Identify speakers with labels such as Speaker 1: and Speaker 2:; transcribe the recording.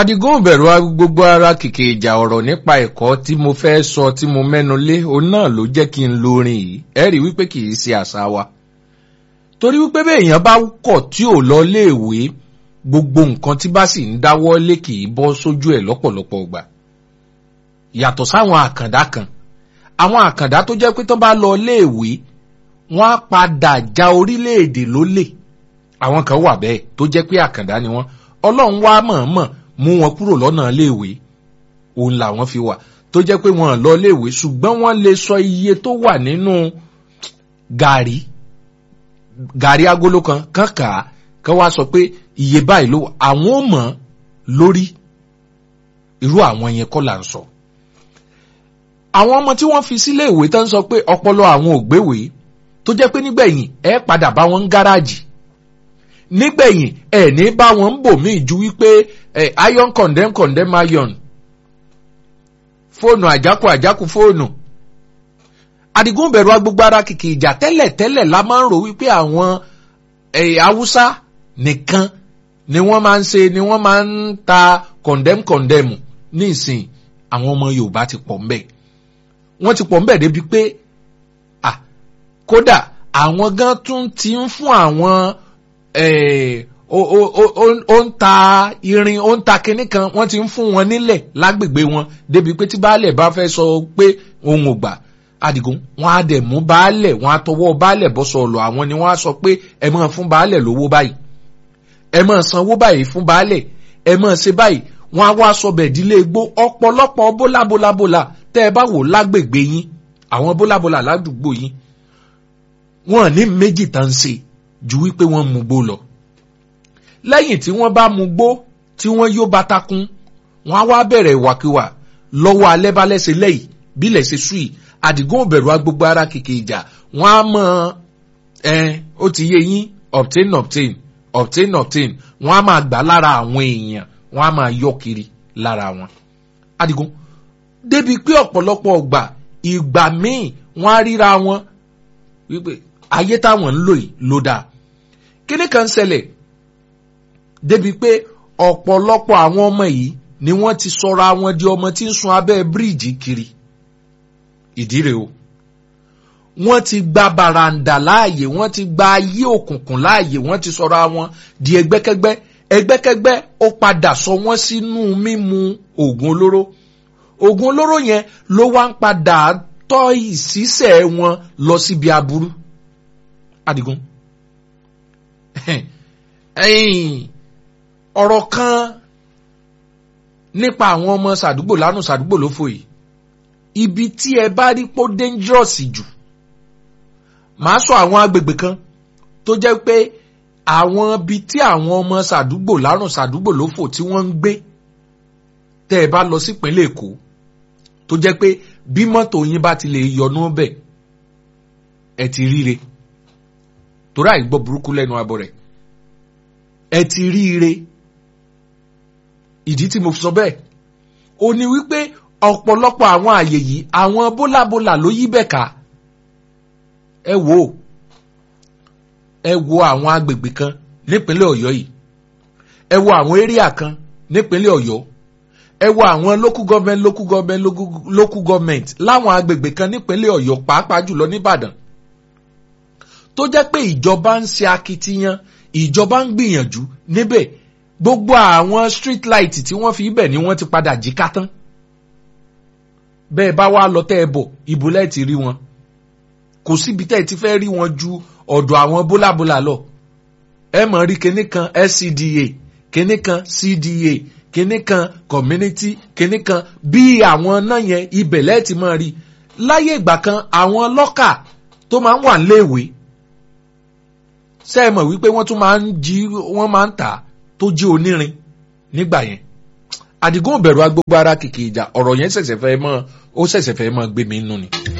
Speaker 1: adigun bẹ̀rù gbogbo ara kìkì ìjà ọ̀rọ̀ nípa ẹ̀kọ́ tí mo fẹ́ sọ tí mo mẹ́nu lé òun náà ló jẹ́ kí n lórin yìí ẹ rí wípé kì í ṣe àṣà wa torí wípé bẹ́ẹ̀ èèyàn bá kọ̀ tí ò lọ léèwé gbogbo nǹkan tí bá sì ń dáwọ́ lé kì í bọ́ sójú ẹ̀ lọ́pọ̀lọpọ̀ gbà yàtọ̀ sáwọn àkàndá kan àwọn àkàndá tó jẹ́ pé tó bá lọ léèwé wọ́n á padà já orílẹ̀-èdè lólè àwọn kan wà bẹ́ẹ̀ tó jẹ́ pé àkàndá ni wọ́n ọlọ́run wá mọ̀ọ́mọ̀ mú wọn kúrò lọ́nà léèwé òun làwọn fi wà tó jẹ́ pé wọ́n lọ léèwé ṣùgbọ́n wọ́n lè sọ iye tó wà nínú gàrí gàrí agolo kan kàn kà á kàn wá sọ pé iye báyìí ló wà àwọn ò mọ̀ lórí irú àwọn yẹn kọ́ là ń sọ. àwọn ọmọ tí wọ́n fi sílé ìwé tó ń sọ pé ọpọlọ àwọn ò gbéwé tó jẹ́ pé nígbẹ̀yìn ẹ padà bá wọn ń gáràjì nígbẹ̀yìn ẹ̀ ní bá wọn ń bò míì ju wípé ẹ̀ iron condemn condemn iron fóònù àjákù àjákù fóònù Àdìgún bẹ̀rù agbègbè ara kìkì ìjà tẹ́lẹ̀ tẹ́lẹ̀ la máa ń rò wípé àwọn ẹ̀ haúsá nìkan ni wọ́n máa ń ṣe ni wọ́n máa ń ta condemn condemn ní ìsìn àwọn ọmọ Yorùbá ti pọ̀ ńbẹ̀ wọ́n ti pọ̀ ńbẹ̀ débi pé ah kódà àwọn gan tún ti ń fún àwọn ó ń ta irin ó ń ta kinní kan wọ́n ti ń fún wọn nílẹ̀ lágbègbè wọn débi pé tí baálẹ̀ bá fẹ́ sọ pé òun ò gbà Àdìgún wọn á dẹ̀ mú baálẹ̀ wọn á tọwọ́ baálẹ̀ bọ́ sọ̀lọ̀ àwọn ni wọ́n á sọ pé ẹ máa fún baálẹ̀ lówó báyìí ẹ máa sanwó báyìí fún baálẹ̀ ẹ máa ṣe báyìí wọn á wá sọ bẹ̀ dílé igbó ọ̀pọ̀lọpọ̀ bólábólábólà tẹ́ ẹ bá wò lágbègbè yín àwọn bólábólà ládùúgbò yín wọn ní méjì tán ń ṣe ju wípé wọ́n mú gbó lọ. lẹ́yìn tí wọ́n bá mú gbó tí wọ́n yó batakun wọ́n á wá bẹ̀rẹ̀ ìwàkiwà lọ́wọ́ alẹ́ bá lẹ́sẹ̀ lẹ́yìn bílẹ̀ ṣe sú yìí Àdìgún òbẹ̀rù agbègbè ara kìkì ìjà wọ́n á mọ ẹ ó ti yé yín obtain obtain obtain obtain wọ́n á máa gbà lára àwọn èèyàn wọ́n á máa yọ kiri lára wọn. Àdìgún débi pé ọ̀pọ̀lọpọ̀ ọgbà ìgbà míì wọ́n á ríra wọn wípé ayé táwọn ń lò yìí ló dáa kíní kan ṣẹlẹ̀ débi pé ọ̀pọ̀lọpọ̀ àwọn ọmọ yìí ni wọ́n ti sọra wọn di ọmọ tí ń sun abẹ́ bíríìjì kiri ìdí rèé o wọ́n ti gba bàràǹdà láàyè wọ́n ti gba ayé òkùnkùn láàyè wọ́n ti sọra wọn di ẹgbẹ́kẹ́gbẹ́ ẹgbẹ́kẹ́gbẹ́ ó padà sọ wọ́n sínú mímu oògùn olóró oògùn olóró yẹn ló wá ń padà tọ́ ìṣísẹ̀ wọn lọ síbi aburú Àdìgún ọ̀rọ̀ kan nípa àwọn ọmọ sàdúgbò lánàá sàdúgbò ló fò yìí ibi tí ẹ bá rí pó dangerous jù màá sọ àwọn agbègbè kan tó jẹ́ pé àwọn ibi tí àwọn ọmọ sàdúgbò lánàá sàdúgbò ló fò tí wọ́n ń gbé tẹ́ ẹ bá lọ sípínlẹ̀ Èkó tó jẹ́ pé bí mọ́tò yín bá ti lè yọnú bẹ̀ ẹ ti ríre torí àìgbọ́ burúkú lẹ́nu abọ́ rẹ̀ ẹ ti ríre ìdí tí mo fi sọ bẹ́ẹ̀ ó ní wípé ọ̀pọ̀lọpọ̀ àwọn àyè yìí àwọn bólàbólà ló yí bẹ̀ ká ẹ wò ó ẹ wo àwọn agbègbè kan nípínlẹ̀ Ọ̀yọ́ yìí ẹ wo àwọn éríà kan nípínlẹ̀ Ọ̀yọ́ ẹ wo àwọn local government local government local government láwọn agbègbè kan nípínlẹ̀ Ọ̀yọ́ pàápàá jùlọ nìbàdàn tó jẹ́ pé ìjọba ń ṣe akitiyan ìjọba ń gbìyànjú níbẹ̀ gbogbo àwọn street light tí wọ́n fi ibẹ̀ ni wọ́n ti padà jí ká tán bẹ́ẹ̀ bá wá lọ tẹ́ ẹ bọ̀ ibo lẹ́ẹ̀ ti rí wọn kò síbi tẹ́ ẹ ti fẹ́ rí wọn ju ọ̀dọ̀ àwọn bólàbólà lọ ẹ mọ̀ rí kinní kan SCDA kinní kan CDA kinní kan community kinní kan bí àwọn náà yẹn ibẹ̀ lẹ́ẹ̀ ti máa rí láyé ìgbà kan àwọn lọ́kà tó máa ń wà níléèwé ṣé ẹ mọ̀ wípé wọ́n tún máa ń jí wọ́n máa ń tà tó jí onírin nígbà yẹn Àdìgún òbẹ̀rù agbógbó ara kìkì ìjà ọ̀rọ̀ yẹn ṣẹ̀ṣẹ̀ fẹ́ mọ́ ó ṣẹ̀ṣẹ̀ fẹ́ mọ́ gbé mi nù ni.